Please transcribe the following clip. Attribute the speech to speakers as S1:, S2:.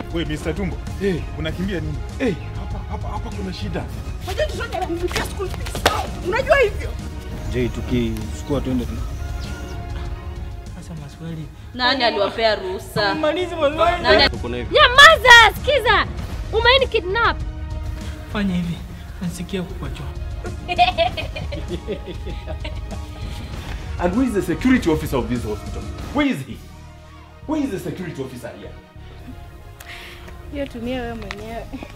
S1: Wewe Mr. Tumbo. Eh, unakimbia nini? Eh, hapa hapa hapa kuna shida.
S2: Unajua tusonge ananilipia school fees. Unajua hivyo?
S3: Je, tukichukua twende tu.
S4: Sasa maswali.
S5: Nani aliwapea ruhusa?
S4: Malizi maswali.
S5: Nani
S3: Tuko na hivi.
S6: Nyamaza, sikiza. Umeini kidnap.
S4: Fanya hivi. Nasikia kukuachoa.
S1: And who is the security officer of this hospital? Where is he? Where is the security officer here?
S6: Hiyo tumia wewe mwenyewe.